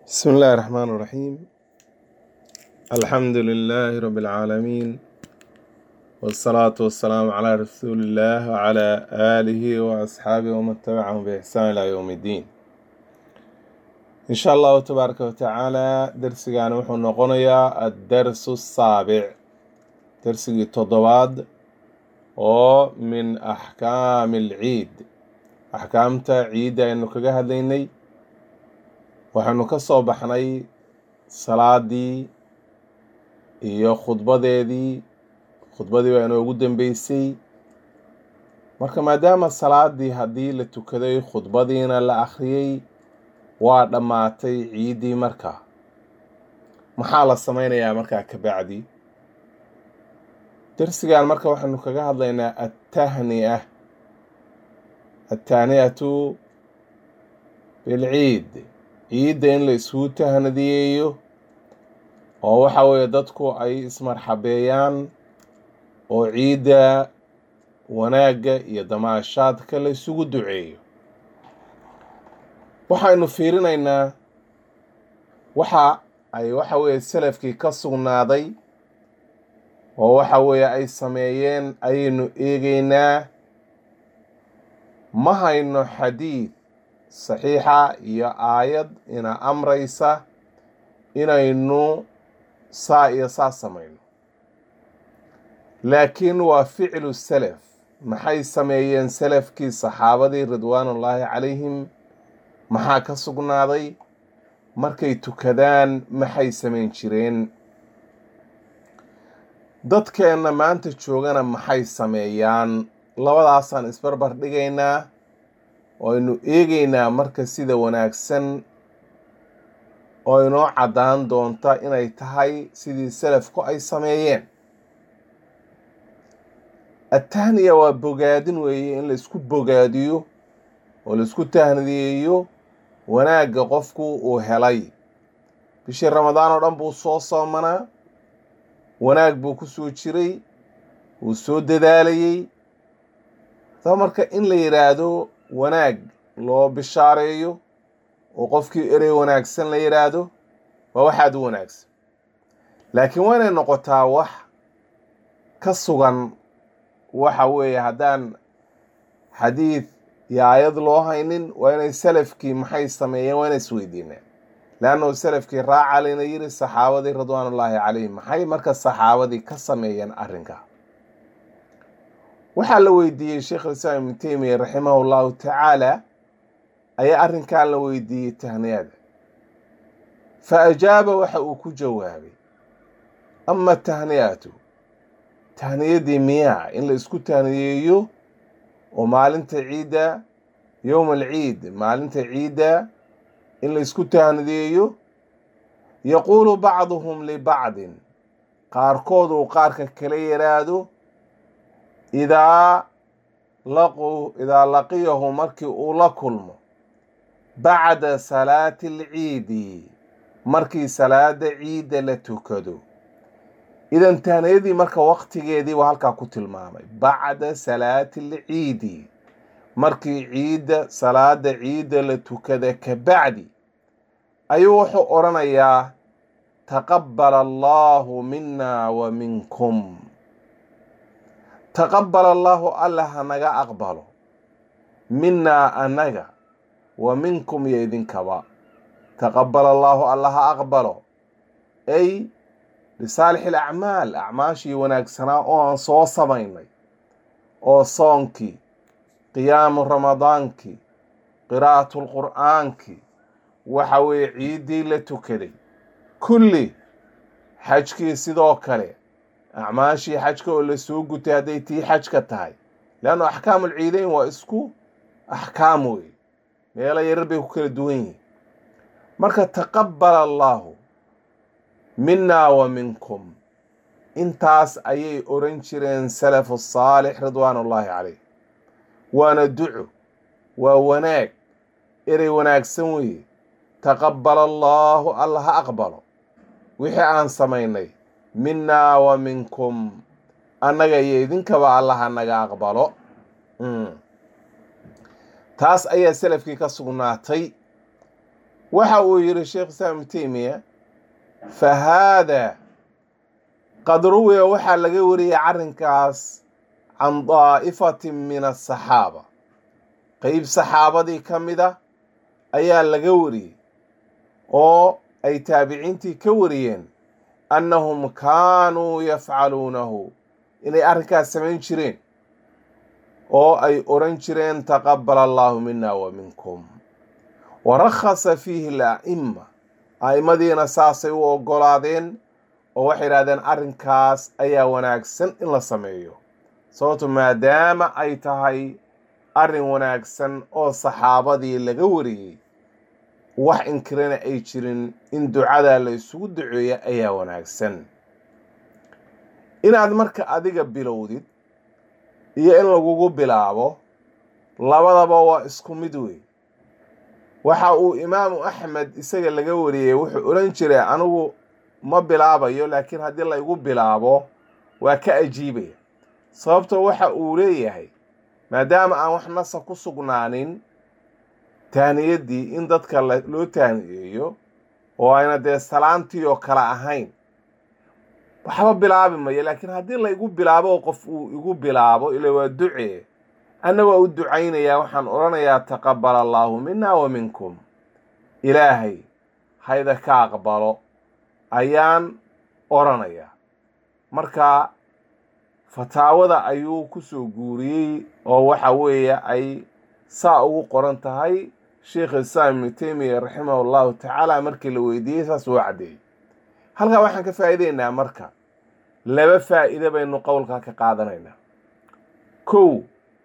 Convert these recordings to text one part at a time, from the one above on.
بسم الله الرحمن الرحيم الحمد لله رب العالمين والصلاة والسلام على رسول الله وعلى آله وأصحابه ومن تبعهم بإحسان إلى يوم الدين إن شاء الله تبارك وتعالى درسنا وحو نقونيا الدرس السابع درسي تضواد ومن أحكام العيد أحكامتا عيد إنه كجهد ليني waxaanu ka soo baxnay salaadii iyo khudbadeedii khudbadii baa inoogu dambeysay marka maadaama salaadii haddii la tukaday khudbadiina la akhriyey waa dhammaatay ciiddii markaa maxaa la sameynayaa markaa ka bacdi darsigan marka waxaanu kaga hadlaynaa attahni'a attahniyatu bilciid ciidda in la isugu tahnadiyeeyo oo waxa weeye dadku ay ismarxabeeyaan oo ciidda wanaagga iyo damaashaadka la isugu duceeyo waxaynu fiirinaynaa waxa ay waxa weeye salafkii ka sugnaaday oo waxa weeye ay sameeyeen ayaynu eegeynaa ma hayno xadiid saxiixa iyo aayad ina amraysa inaynu saa iyo saa samayno laakiin waa ficlu salaf maxay sameeyeen salafkii saxaabadii ridwaanullaahi calayhim maxaa ka sugnaaday markay tukadaan maxay samayn jireen dadkeenna maanta joogana maxay sameeyaan labadaasaan isbarbar dhigaynaa oo aynu eegeynaa marka sida wanaagsan oo inoo caddaan doonta inay tahay sidii salafku ay sameeyeen attahniya waa bogaadin weeye in laisku bogaadiyo oo laisku tahniyeeyo wanaagga qofku uu helay bishii ramadaan oo dhan buu soo soomanaa wanaag buu ku soo jiray wuu soo dadaalayey daba marka in la yidhaahdo wanaag loo bishaareeyo oo qofkii erey wanaagsan la yidhaahdo waa waxaad u wanaagsan laakiin waa inay noqotaa wax ka sugan waxa weeye haddaan xadiid iyo aayad loo haynin waa inay salafkii maxay sameeyeen waa inay isweydiinaan leannahu salafkii raaca layna yiri saxaabadii ridwaanullaahi calayhim maxay marka saxaabadii ka sameeyeen arrinka waxaa la weydiiyey sheekh alislaam ibnu teymiya raximahu llahu tacaala ayaa arrinkan la weydiiyey tahniyada fa ajaaba waxa uu ku jawaabay ama tahniyatu tahniyadii miyaa in la isku tahniyeeyo oo maalinta ciidda yowma alciid maalinta ciidda in la isku tahniyeeyo yaquulu bacduhum libacdin qaarkood uu qaarka kala yidhaahdo idaa laquu idaa laqiyahu markii uu la kulmo bacda salaati alciidi markii salaada ciidda la tukado idan tahniyadii marka waqtigeedii waa halkaa ku tilmaamay bacda salaati alciidi markii ciidda salaada ciidda la tukada ka bacdi ayuu wuxuu odhanayaa taqabbala allaahu mina wa minkum taqabbal allaahu alla hanaga aqbalo minaa annaga wa minkum iyo idinkaba taqabbal allaahu alla ha aqbalo ay lisaalixi alacmaal acmaashii wanaagsanaa oo aan soo samaynay oo soonkii qiyaamu ramadaankii qiraa'atu lqur'aankii waxa weeye ciiddii la tukaday kulli xajkii sidoo kale acmaashii xajka oo la soo gutay hadday tii xajka tahay leannu axkaamul ciideyn waa isku axkaam wey meelo yarar bay ku kala duwan yihiin marka taqabbala allaahu minaa wa minkum intaas ayay oran jireen salafu saalix ridwaanullaahi calayh waana duco waa wanaag erey wanaagsan weeye taqabbala allaahu alla ha aqbalo wixii aan samaynay minaa wa minkum annaga iyo idinkaba allaha naga aqbalo taas ayaa salafkii ka sugnaatay waxa uu yidhi sheekh islaam ibnu teymiya fa haadaa qad ruwiya waxaa laga wariyey arrinkaas can daa'ifatin min asaxaaba qeyb saxaabadii ka mid a ayaa laga wariyey oo ay taabiciintii ka wariyeen annahum kaanuu yafcaluunahu inay arrinkaas samayn jireen oo ay odhan jireen taqabbala allaahu mina wa minkum wa rakhasa fiihi ala'imma a'immadiina saasay u oggolaadeen oo waxay yidhahdeen arrinkaas ayaa wanaagsan in la sameeyo sababto maadaama ay tahay arrin wanaagsan oo saxaabadii laga wariyey wax inkirana ay jirin in ducadaa la isugu duceeya ayaa wanaagsan inaad marka adiga bilowdid iyo in lagugu bilaabo labadaba waa isku mid wey waxa uu imaamu axmed isaga laga wariyey wuxuu odhan jiray anigu ma bilaabayo laakiin haddii laygu bilaabo waa ka ajiibaya sababtoo waxa uu leeyahay maadaama aan wax nasa ku sugnaanin taaniyaddii in dadka loo taaniyeeyo oo ayna dee salaantii oo kale ahayn waxba bilaabi mayo laakiin haddii laygu bilaabo oo qof uu igu bilaabo ila waa ducee anna waa u ducaynayaa waxaan odhanayaa taqabbala allaahu mina wa minkum ilaahay hayda ka aqbalo ayaan odhanayaa marka fataawada ayuu ku soo guuriyey oo waxa weeye ay saa ugu qoran tahay sheikh islaam ibnu teymiya raximahu allahu tacaala markii la weydiiyey saas uu caddeeyey halkaa waxaan ka faa'iideynaa marka laba faa'iide baynu qowlkaa ka qaadanaynaa kow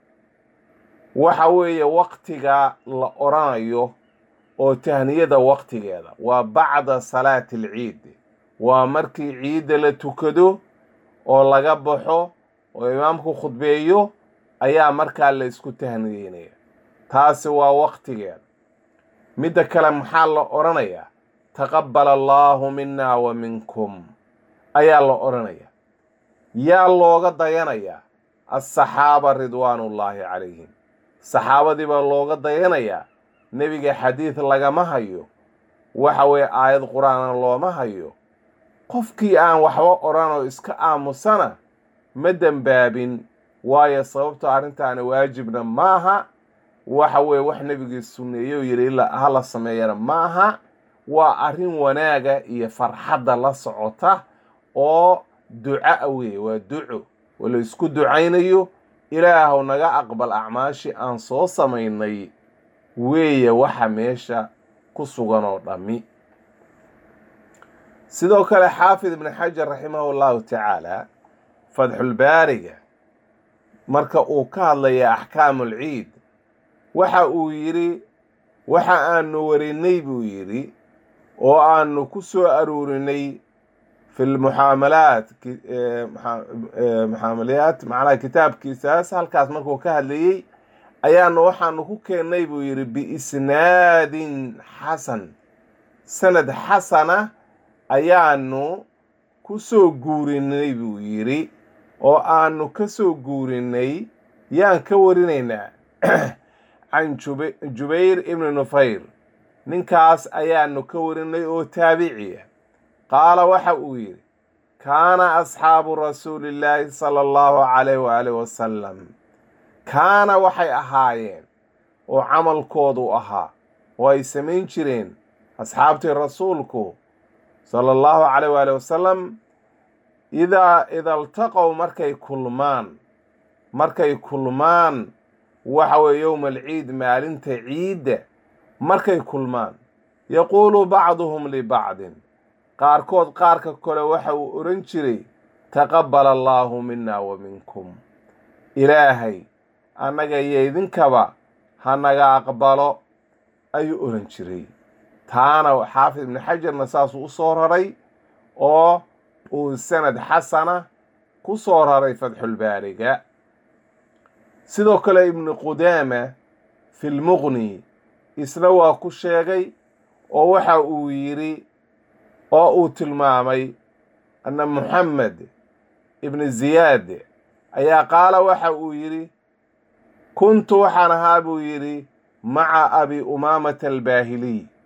waxa weeye waktiga la odhanayo oo tahniyada waktigeeda waa bacda salaati alciid waa markii ciidda la tukado oo laga baxo oo imaamku khudbeeyo ayaa markaa la isku tahniyeynaya taasi waa waktigeeda midda kale maxaa la odhanayaa taqabbala allaahu mina wa minkum ayaa la odhanayaa yaa looga dayanayaa alsaxaaba ridwaanullaahi calayhim saxaabadii baa looga dayanayaa nebiga xadiid lagama hayo waxa weeye aayad qur-aana looma hayo qofkii aan waxba odhan oo iska aamusana ma dembaabin waayo sababto arrintaani waajibna maaha waxa weeye wax nebigii sunneeye oo yidhi ilaa ha la sameeyana maaha waa arrin wanaaga iyo farxadda la socota oo duca weeye waa duco oo la isku ducaynayo ilaahow naga aqbal acmaashii aan soo samaynay weeye waxa meesha ku sugan oo dhammi sidoo kale xaafid ibni xajar raximahu allahu tacaala fatxulbaariga marka uu ka hadlaya axkaamu alciid waxa uu yidhi waxa aanu warinay buu yidhi oo aanu ku soo aruurinay fi lmuxaamalaat muxaamalayaat macnaha kitaabkiisaas halkaas markuu ka hadlayey ayaanu waxaanu ku keennay buu yidhi biisnaadin xasan sanad xasana ayaanu ku soo guurinay buu yidhi oo aanu ka soo guurinay yaan ka warinaynaa can jubayr ibni nufayr ninkaas ayaanu ka warinay oo taabiciya qaala waxa uu yidhi kaana asxaabu rasuulillaahi sala allahu calayh waaalih wasalam kaana waxay ahaayeen oo camalkoodu ahaa oo ay samayn jireen asxaabtii rasuulku sala allahu calayh waaalih wasalam idaa ida iltaqow markay kulmaan markay kulmaan waxa weeye yowma alciid maalinta ciidda markay kulmaan yaquulu bacduhum libacdin qaarkood qaarka kale waxa uu odhan jiray taqabbala allaahu mina wa minkum ilaahay annaga iyo idinkaba ha naga aqbalo ayuu odhan jiray taana xaafid ibni xajarna saasuu u soo raray oo uu sanad xasana ku soo raray fatxulbaariga sidoo kale ibnu qudaama fi lmuqni isna waa ku sheegay oo waxa uu yidhi oo uu tilmaamay anna muxamed ibni ziyaad ayaa qaala waxa uu yidhi kuntu waxaan ahaa buu yidhi maca abi umaamata albaahiliy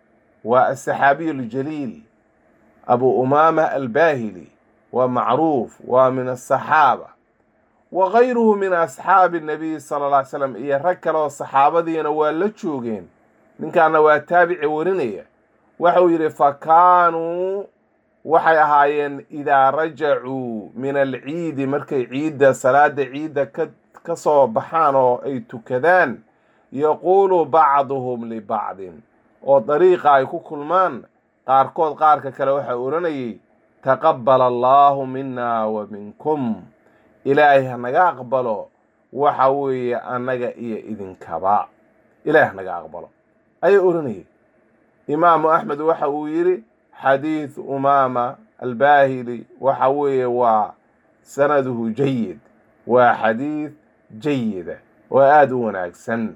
waa asaxaabiyu aljaliil abu umaama albaahili waa macruuf waa min asaxaaba wa gayruhu min asxaabi nabiyi sala alla ly slam iyo rag kale oo saxaabadiina waa la joogeen ninkaana waa taabici warinaya waxau yidhi fa kaanuu waxay ahaayeen idaa rajacuu min alciidi markay ciidda salaada ciidda ka ka soo baxaan oo ay tukadaan yaquulu bacduhum libacdin oo dariiqa ay ku kulmaan qaarkood qaarka kale waxaa odhanayay taqabbala allaahu mina wa minkum ilaahay hanaga aqbalo waxa weeye annaga iyo idinkaba ilaahay hanaga aqbalo ayaa odhanayay imaamu axmed waxa uu yidhi xadiid umaama albaahili waxa weeye waa sanaduhu jayid waa xadiid jayida oo aada u wanaagsan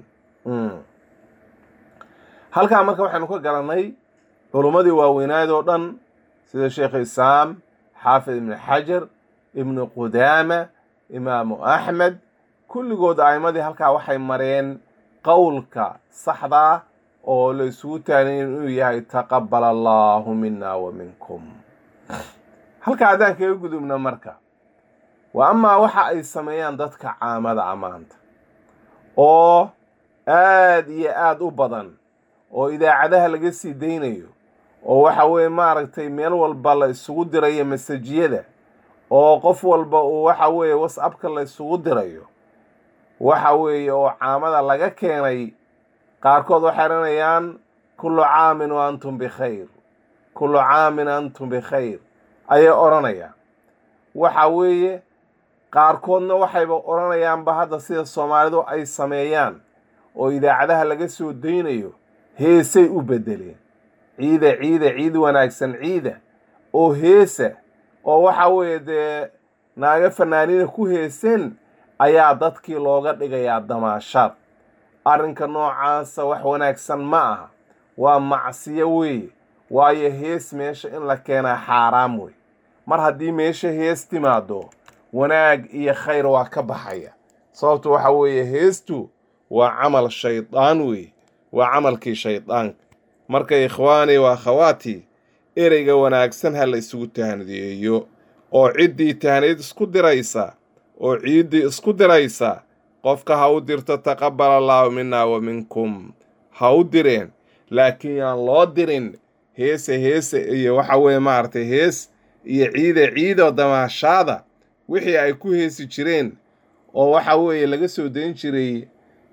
halkaa marka waxaynu ka garannay culummadii waaweynayd oo dhan sida sheekh isaam xaafid ibnu xajar ibnu qudaama imaamu axmed kulligood a'immadii halkaa waxay mareen qowlka saxdaa oo la isugu taagay inuu yahay taqabbala allaahu mina wa minkum halkaa haddaan kaga gudubno marka wa amaa waxa ay sameeyaan dadka caamada amaanta oo aad iyo aada u badan oo idaacadaha laga sii daynayo oo waxa weeye maaragtay meel walba la isugu dirayo masajiyada oo qof walba uu waxa weeye whatsappka la isugu dirayo waxa weeye oo caamada laga keenay qaarkood waxay odhanayaan kullu caamin wa antum bikhayr kullu caamin antum bikhayr ayay odhanayaan waxa weeye qaarkoodna waxayba odhanayaanba hadda sida soomaalidu ay sameeyaan oo idaacadaha laga soo daynayo heesay u beddeleen ciida ciida ciid wanaagsan ciida oo heesa oo waxa weeye dee naaga fanaaniina ku heeseen ayaa dadkii looga dhigayaa damaashaad arrinka noocaasa wax wanaagsan ma aha waa macsiyo weeye waayo hees meesha in la keenaa xaaraam wey mar haddii meesha hees timaado wanaag iyo khayr waa ka baxaya sababtu waxa weeye heestu waa camal shaydaan weeye waa camalkii shaydaanka marka ikhwaanii waa akhawaati ereyga wanaagsan ha la isugu tahaniyeeyo oo ciddii tahaniid isku diraysa oo ciiddii isku diraysa qofka ha u dirto taqabbala allaahu minna wa minkum ha u direen laakiin yaan loo dirin heese heese iyo waxa weeye maaragtay hees iyo ciida ciidoo damaashaada wixii ay ku heesi jireen oo waxa weeye laga soo dayn jiray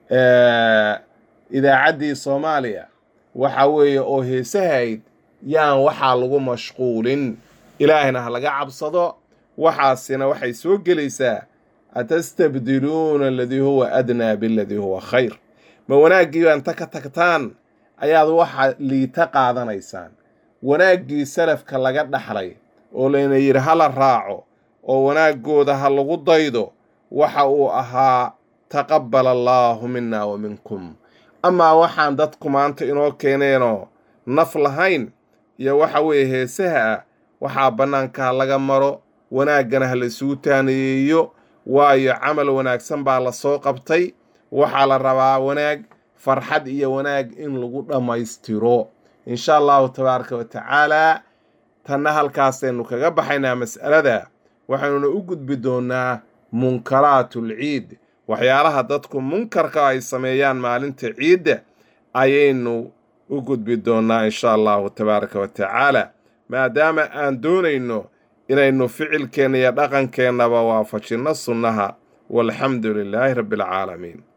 idaacaddii soomaaliya waxa weeye oo heesahayd yaan waxaa lagu mashquulin ilaahayna ha laga cabsado waxaasina waxay soo gelaysaa atastabdiluuna aladii huwa adnaa biladii huwa khayr ma wanaaggii baa inta ka tagtaan ayaad waxa liita qaadanaysaan wanaaggii salafka laga dhaxlay oo layna yidhi hala raaco oo wanaaggooda ha lagu daydo waxa uu ahaa taqabbala allaahu minna wa minkum amaa waxaan dadku maanta inoo keeneenoo naf lahayn iyo waxa weeye heesaha ah waxaa bannaanka laga maro wanaaggana ha la isugu taanayeeyo waayo camal wanaagsan baa la soo qabtay waxaa la rabaa wanaag farxad iyo wanaag in lagu dhammaystiro insha allahu tabaaraka wa tacaalaa tanna halkaasaynu kaga baxaynaa mas'alada waxaynuna u gudbi doonnaa munkaraatl ciid waxyaalaha dadku munkarka ay sameeyaan maalinta ciidda ayaynu u gudbi doonnaa insha allahu tabaaraka wa tacaala maadaama aan doonayno inaynu ficilkeenna iyo dhaqankeennaba waafajinno sunnaha walxamdu lilaahi rabbi alcaalamiin